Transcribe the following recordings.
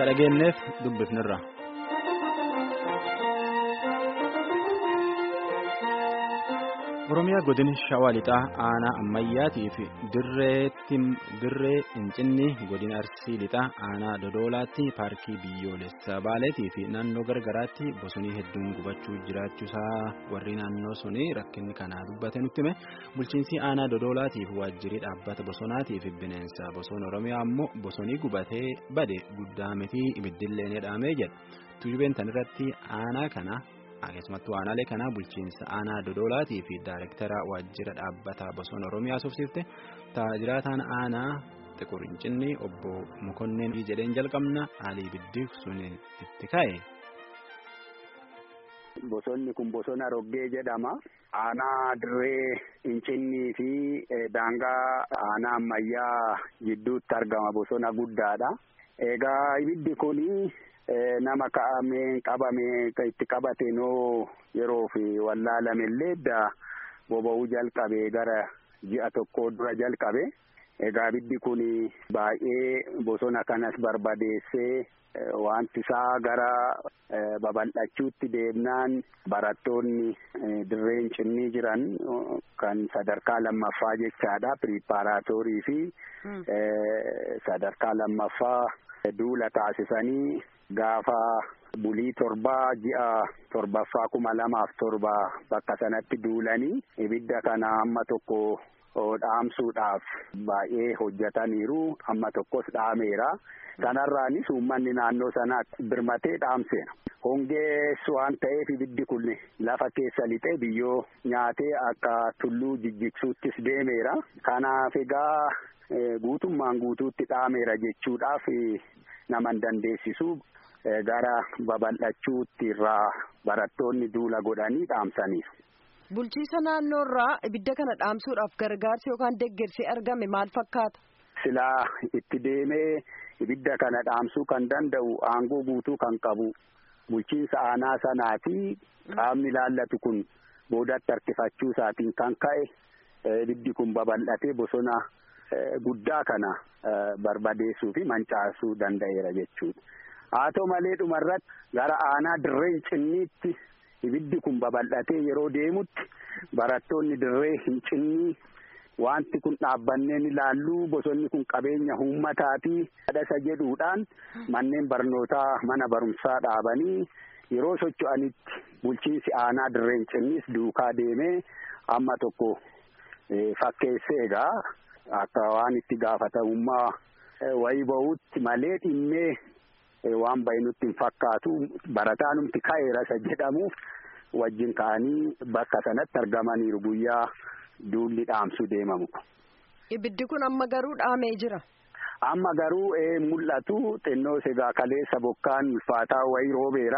ka dhageenyeef dubbifnirra. Oromiyaa godina Shawaa Lixaa aanaa ammayyaatii fi dirree Incinni godina Arsii Lixaa aanaa Dodoolaatti paarkii biyyoolessaa Baaleetii fi naannoo gargaraatti bosonii hedduun gubachuu jiraachuusaa warri naannoo sunii rakkinni kanaa dubbate nutti hime bulchiinsi aanaa Dodoolaatiif waajjirii dhaabbata bosonaatii fi bineensa bosona Oromiyaa ammoo bosonii gubatee bade guddaa miti ibiddillee ni dhaamee jedha. Tuujubeen tanirratti aanaa kana. keessumattuu aanaalee kanaa bulchiinsa aanaa dodolaatii fi daayirektara waajjira dhaabbata bosona oromiyaa suufsifte taajiraataan aanaa xiqurincinni obbo Mokonneen jedheen jalqabna haalii ibiddi sun itti ka'e. Bosonni kun bosona roggee jedhama. Aanaa dirree Incinnii fi daangaa aanaa ammayyaa gidduutti argama bosona guddaadha. Egaa ibiddi kuni. nama ka'amee qabamee itti qabateenoo yeroo fi wallaalame illee edda boba'uu jalqabe gara ji'a tokko dura jalqabe egaa ibiddi kun baay'ee bosona kanas barbadeessee wanti isaa gara babal'achuutti deemnaan barattoonni dirreen cinnii jiran kan sadarkaa lammaffaa jechaadha piriippaaraatoorii fi sadarkaa lammaffaa duula taasisanii gaafa bulii torbaa ji'a torbaffaa kuma lamaaf torba bakka sanatti duulanii ibidda kana amma tokko dhaamsuudhaaf baay'ee hojjetaniiru amma tokkos dhaameera kanarraanis uummanni naannoo sanaa birmatee dhaamseera. hongees waan ta'eef ibiddi kun lafa keessa lixee biyyoo nyaatee akka tulluu jijjigsuuttis deemeera kanaaf egaa guutummaan guutuutti dhaameera jechuudhaaf naman dandeessisu gara babal'achuutti irraa barattoonni duula godhanii dhaamsaniiru. Bulchiisa naannoo irraa ibidda kana dhaamsuudhaaf gargaarsi yookaan deeggarsi argame maal fakkaata? Silaa itti deemee ibidda kana dhaamsuu kan danda'u aangoo guutuu kan qabu bulchiinsa aanaa sanaa fi qaamni ilaallatu kun boodatti harkifachuu isaatiin kan ka'e ibiddi kun babal'atee bosona guddaa kana barbadeessuu fi mancaasuu danda'eera jechuudha. haa ta'u malee dhumarratti gara aanaa dirree cinniitti ibiddi kun babal'atee yeroo deemutti barattoonni dirree hin cinnii wanti kun dhaabbanneen ilaallu bosonni kun qabeenya uummataati dhadhasa jedhuudhaan manneen barnootaa mana barumsaa dhaabanii yeroo socho'anitti bulchiinsi aanaa dirreen cinniis duukaa deemee amma tokko fakkeessee egaa akka waan itti gaafatamummaa wayii bahuutti malee dhimmee waan bahe nutti hin fakkaatu barataanumti ka'eera isa jedhamuuf wajjin ka'anii bakka sanatti argamaniiru guyyaa duulli dhaamsuu deemamu. Ibiddi kun amma garuu dhaamee jira. Amma garuu ee mul'atu xinnoo egaa kaleessa bokkaan ulfaataa wayii roobeera.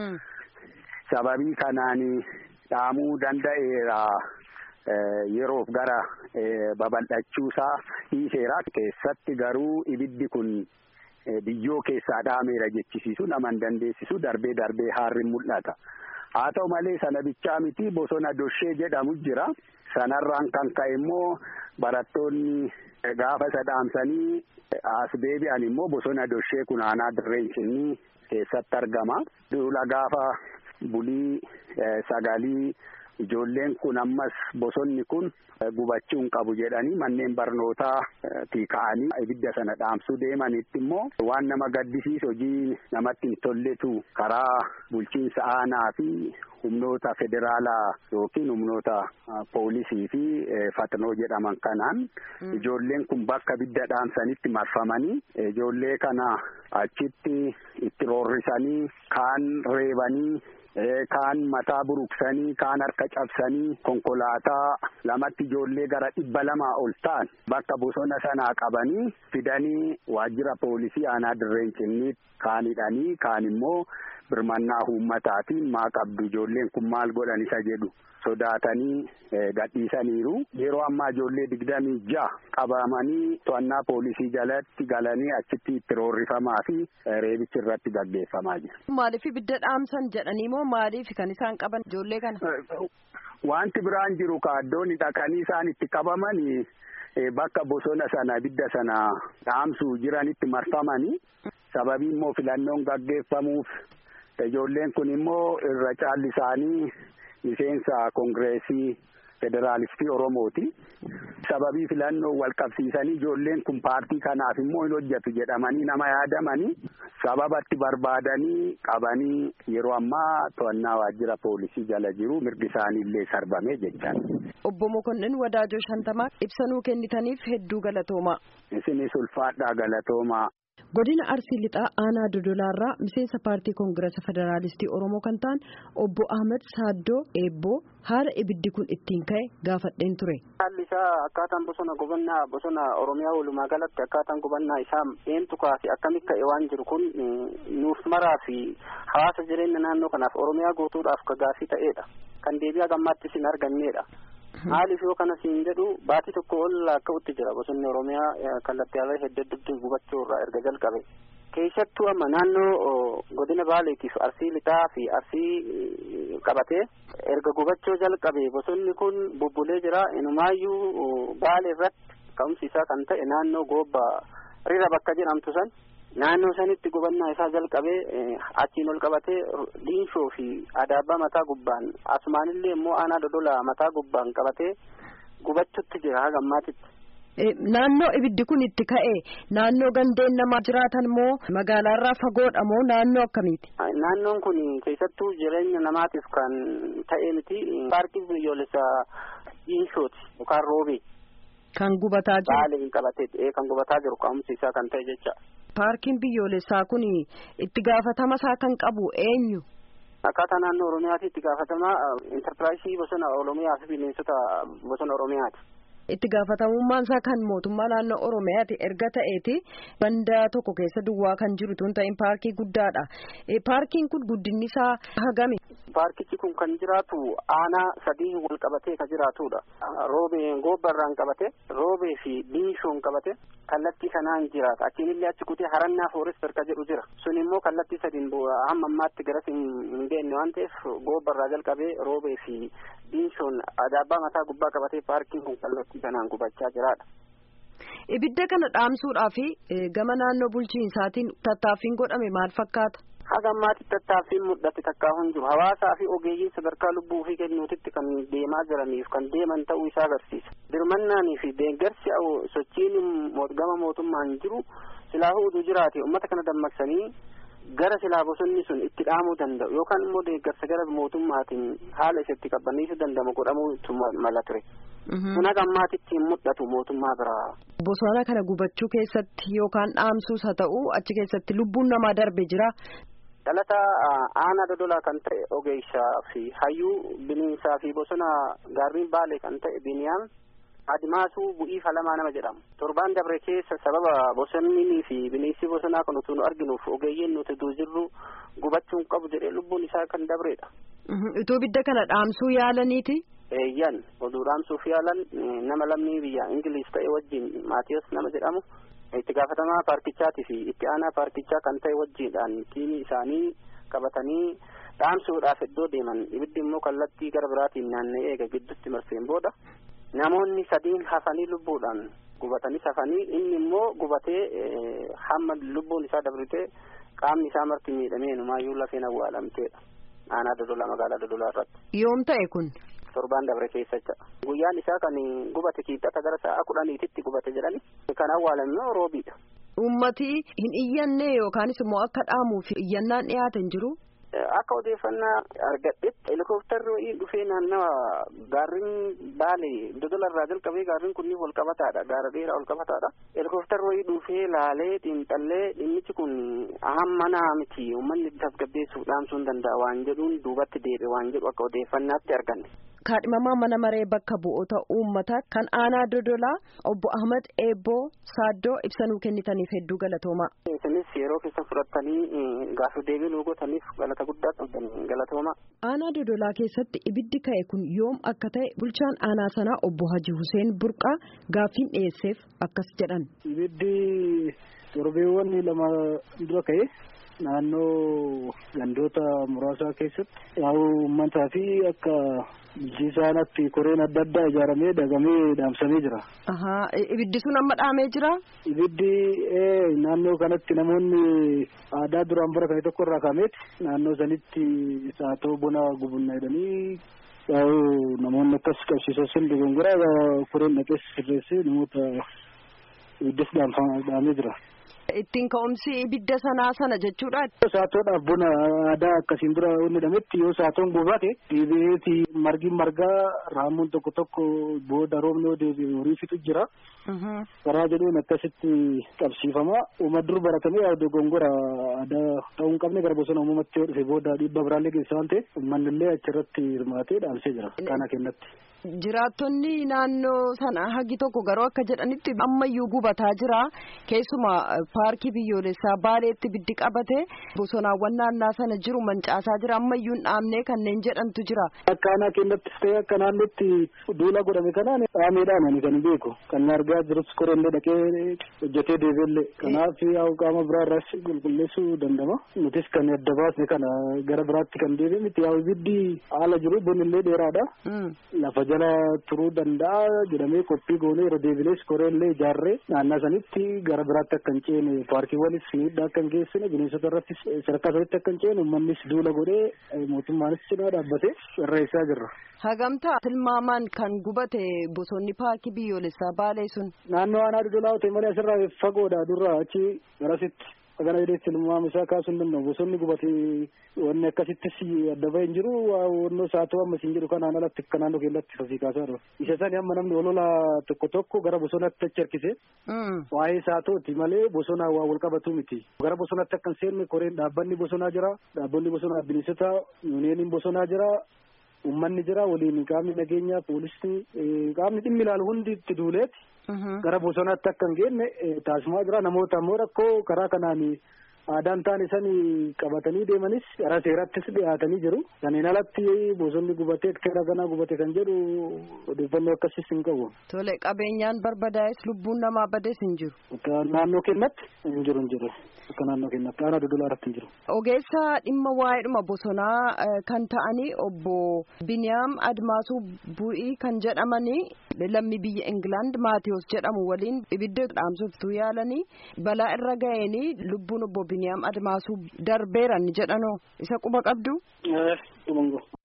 Sababii kanaan dhaamuu danda'eera yeroof gara babal'achuusaa dhiiseera keessatti garuu ibiddi kun. biyyoo keessaa dhaameera jechisiisu naman dandeessisu darbee darbee haarri mul'ata haa ta'u malee sana bichaa miti bosona doshee jedhamu jira sanarraan kan ka'e immoo barattoonni gaafa isa dhaamsanii as deebi'an immoo bosona doshee kun aanaa dirreen cinnii keessatti argama duula gaafa bulii sagalii ijoolleen kun ammas bosonni kun gubachuu hin qabu jedhanii manneen barnootaa ka'anii ibidda sana dhaamsuu deemanitti immoo waan nama gaddisiisu hojii namatti hin tolletu karaa bulchiinsa aanaa fi humnoota federaalaa yookiin humnoota poolisii fi fatnoo jedhaman kanaan ijoolleen kun bakka ibidda dhaamsanitti marfamanii ijoollee kana achitti itti roorrisanii kaan reebanii. kaan mataa buruqsanii kaan harka cabsanii konkolaataa lamatti ijoollee gara dhibba lamaa ol ta'an bakka bosona sanaa qabanii fidanii waajjira poolisii aanaa dirreen cinnii kaan hidhanii kaan immoo birmannaa uummataatiin maa qabdu ijoolleen kun maal godhan isa jedhu sodaatanii gadhiisaniiru yeroo ammaa ijoollee digdamii ja'a qabamanii to'annaa poolisii jalatti galanii achitti itti roorrifamaa fi reebichi irratti gaggeeffamaa jira. Maaliif ibidda dhaamsan jedhanii moo maaliif kan isaan qaban ijoollee kana? Wanti biraan jiru kaaddoonni dhaqanii isaan itti qabamanii bakka bosona sana ibidda sana dhaamsuu jiranitti marfamanii sababii immoo filannoon gaggeeffamuuf ijoolleen kun immoo irra caalli isaanii miseensa koongireesii federaalistii Oromooti. Sababii filannoo wal qabsiisanii ijoolleen kun paartii kanaaf immoo hin hojjetu jedhamanii nama yaadamanii sababatti barbaadanii qabanii yeroo ammaa to'annaa waajjira poolisii jala jiru mirgi isaanii illee sarbame jechaan. Obbo Mokonnin Wadaajoo Shantamaa ibsanuu kennitaniif hedduu galatoomaa. Isinis ulfaadhaa galatoomaa. godina arsii lixaa aanaa dodolaarraa miseensa paartii koongirasa federaalistii oromoo kan ta'an obbo ahmed saaddoo eebboo haala ibiddi kun ittiin ka'e gaafadheen ture. haalli isaa akkaataan bosona gubannaa bosona oromiyaa walumaa galatti akkaataan gubannaa isaa eentu kaase akkamitti ka'e waan jiru kun nuuf maraa fi hawaasa jireenya naannoo kanaaf oromiyaa guutuudhaaf gaafii ta'eedha kan deebi'aa gammaattis hin arganneedha. maaliif yoo kana siin jedhu baatii tokko ol akka'utti jira bosonni oromiyaa kallattii ala hedduu hedduu gubachuu irraa erga jalqabe keessattuu amma naannoo godina baaleetiif arsii lixaa fi arsii qabatee erga gubachuu jalqabe bosonni kun bubbulee jira inumaayyuu baale irratti ka'umsi isaa kan ta'e naannoo goobba rira bakka jedhamtu san naannoo sanitti gubannaa isaa jalqabee achiin ol qabatee diinshoo fi adaabaa mataa gubbaan asumaanillee immoo aanaa dodola mataa gubbaan qabatee gubachutti jira haga ammaatitti. Naannoo ibiddi kun itti ka'e naannoo gandeen namaa jiraatan moo magaalaarraa fagoodha moo naannoo akkamiiti? Naannoon kun keessattuu jireenya namaatiif kan ta'e miti paarkii biyyoolessaa diinshooti yookaan roobee. Kan gubataa jiru. Baaliin qabatee kan gubataa jiru ka'umsi isaa kan ta'e jecha. Paarkiin biyyoolessaa kun itti gaafatama isaa kan qabu eenyu? Akkaataa naannoo Oromiyaatti itti gaafatama intarpiraayisii bosona Oromiyaa fi bineensota bosona Oromiyaati. Itti gaafatamummaan isaa kan mootummaa naannoo Oromiyaati erga ta'eeti banda tokko keessa duwwaa kan jiru tun ta'in paarkii guddaadha. Paarkiin kun guddinni isaa hagami? Paarkichi kun kan jiraatu aanaa sadii wal qabatee kan jiraatudha. Roobee goobbarraan qabate roobee fi diinshoon qabate kallattii sanaan jiraata. Achiin illee achi kutee harannaa foorester ka jedhu jira. Sun immoo kallattii sadiin hamma ammaatti garas hin deemne waan ta'eef goobbarraa jalqabee roobee fi diinshoon adaabaa mataa gubbaa qabatee paarkiin kun kallattii sanaan gubachaa jiraadha. Ibidda kana dhaamsuudhaa fi gama naannoo bulchiinsaatiin tattaaffiin godhame maal fakkaata? Haga ammaatti tattaaffiin mul'ate takkaa hin jiru. Hawaasaa fi ogeeyyiin sadarkaa lubbuu fi kennuutitti kan deemaa jiraniif kan deeman ta'uu isaa agarsiisa. Dirmannaanii fi deeggarsi sochiin gama mootummaan jiru silaa oduu jiraate uummata kana dammaqsanii gara silaa bosonni sun itti dhaamuu danda'u yookaan immoo deeggarsa gara mootummaatiin haala isatti qabbaneessuu danda'amu godhamuu mala ture. Kun haga ammaatitti hin mul'atu mootummaa biraa. Bosona kana gubachuu keessatti yookaan dhaamsuus haa ta'u achi keessatti lubbuun namaa darbe jira. Dhalata aanaa dodolaa kan ta'e ogeessaa fi hayyuu bineensaa fi bosona gaarreen baalee kan ta'e biniyaan adimaasuu bu'ii falamaa nama jedhamu. Torbaan dabre keessa sababa bosonnii fi bineensi bosonaa kan utuu nu arginuuf ogeeyyiin nuti utuu jirru gubachuun qabu jedhee lubbuun isaa kan dabreedha. Utuu ibidda kana dhaamsuu yaalaniiti. Eeyyan oduu dhaamsuuf yaalan nama lammii biyya Ingiliis ta'e wajjin Maatiyos nama jedhamu itti gaafatamaa paarkichaatii fi itti aanaa paarkichaa kan ta'e wajjiidhaan tiimii isaanii qabatanii dhaamsuudhaaf iddoo deeman ibiddi immoo kallattii gara biraatiin naanna'ee eega gidduutti marseen booda namoonni sadiin hafanii lubbuudhaan gubatanis hafanii inni immoo gubatee hamma lubbuun isaa dabritee qaamni isaa marti miidhamee numaayyuu lafeen awwaalamteedha aanaa dodolaa magaalaa dodolaa irratti. Yoom ta'e kun? torbaan dabre keessacha guyyaan isaa kan gubate kiixata gara sa'a kudhaniititti gubate jedhani kan awwaalame roobiidha. Uummati hin iyyanne yookaanis immoo akka dhaamuuf iyyannaan dhiyaate hin jiru. Akka odeeffannaa argadhetti helikoophtarri wayii dhufee naannawa gaarrin baalee dodola irraa jalqabee gaarrin kunniin wal qabataadha gaara dheeraa wal qabataadha. Helikoophtarri wayii dhufee laalee xiinxallee dhimmichi kun hammanaa miti uummanni tasgabbeessuuf dhaamsuu hin danda'a waan jedhuun duubatti deebi'e waan jedhu akka odeeffannaatti arganne. kaadhimamaa mana maree bakka bu'oota uummataa kan aanaa dodolaa obbo Ahmad Eebboo Saaddoo ibsanuu kennitaniif hedduu galatoomaa. Isinis yeroo keessa fudhattanii gaaffii deebii nuu gootaniif galata guddaa qabdan galatoomaa. Aanaa dodolaa keessatti ibiddi ka'e kun yoom akka ta'e bulchaan aanaa sanaa obbo Haji Huseen Burqaa gaaffiin dhiyeesseef akkas jedhan. Ibiddi torbeewwan lama dura ka'e naannoo gandoota muraasaa keessatti yaa'u uummataa fi akka bulchiisaanatti koreen adda addaa ijaaramee dagamee dhaamsamee jira. Ibiddi sun amma dhaamee jira? Ibiddi naannoo kanatti namoonni aadaa duraan bara kana tokko irraa kaameeti naannoo sanitti saatoo bona gubunna jedhanii yaa'u namoonni akkas qabsiisan sun dogongoraa koreen dhaqees sirreessee namoota ibiddis dhaamee jira. Ittiin ka'umsi ibidda sanaa sana jechuudha. Saatoodhaaf bona aadaa akkasiin dura inni dhametti yoo saatoon gubate deebi'eeti margi margaa raamuun tokko tokko booda roobni yoo deebi'e horii fixu jira. Karaa jedhuun akkasitti qabsiifama. Uumma dur baratamee yaa dogongora aadaa ta'uu hin qabne gara bosona uumamatti yoo dhufe booda dhiibba biraallee geessa waan ta'eef uummanni illee achirratti hirmaatee dhaamsee jira. Kana kennatti. Jiraattonni naannoo sana hagi tokko garuu akka jedhanitti ammayyuu gubataa jira. Keessumaa paarkii biyyoolessaa baaleetti ibiddi qabate bosonaawwan naannaa sana jiru mancaasaa jira. Ammayyuu hin dhaamne kanneen jedhantu jira. Akka aanaa keenyattis ta'e akka naannootti duula godhame kanaan dhaameedhaan ani kan beeku. Kan argaa jirus korellee dhaqee hojjetee deebiillee. Kanaaf yaa'u qaama biraa irraas qulqulleessuu danda'ama. Nutis kan adda baasne kana gara biraatti kan deebi'e miti yaa'u ibiddi haala jiru bonillee dheeraadha. Lafa jala turuu danda'a jedhamee qophii goonee yeroo deebilees koreellee ijaarree naannaa sanitti gara biraatti akka hin ceene paarkiiwwanis miidhaa akka hin geessine bineensota irrattis sadarkaa sanitti akka hin ceene uummannis duula godhee mootummaanis cinaa dhaabbatee irreessaa jirra. Hagamtaa tilmaamaan kan gubate bosonni paarkii biyyoolessaa baalee sun. Naannoo aanaa dudulaa ta'e malee asirraa fagoodha durraa achi garasitti. Kana jedhee tilmaama isaa kaasuu hin danda'u. Bosonni gubatee wanni akkasittis adda bahee hin jiru. Wannoo saatoo amma isin jedhu kanaan alatti akka naannoo keenyatti fasii kaasaa jiru. Isa sani amma namni olola tokko tokko gara bosonaatti achi harkise. Waa'ee saatooti malee bosonaa waa wal qabatu miti. Gara bosonaatti akka hin seenne koreen dhaabbanni bosonaa jira. Dhaabbanni bosonaa bineensota yuuniyeeniin bosonaa jira. Uummanni jira waliin qaamni nageenyaa poolisii qaamni dhimmi ilaalu hundi itti duuleeti. Gara bosonaatti akka hin geenne taasifamaa jira. Namoota ammoo rakkoo karaa kanaan aadaan ta'an isanii qabatanii deemanis gara seerattis dhiyaatanii jiru. Kanneen alatti bosonni gubatee hektara kanaa gubate kan jedhu odeeffannoo akkasiis hin qabu. Tole qabeenyaan barbadaa'es lubbuun namaa badees hin jiru. Akka naannoo keenyatti hin jiru hin jiru. Akka naannoo keenyatti aanaa dudulaa irratti hin jiru. Ogeessa dhimma waa'eedhuma bosonaa kan ta'anii obbo Biniyaam Admaasuu Bu'ii kan jedhamanii lammii biyya Ingilaand Maatiyus jedhamu waliin ibidda dhaamsoftuu yaalanii balaa irra ga'eenii lubbuun obbo Biniyaam Admaasuu darbeeran jedhanoo isa quba qabdu.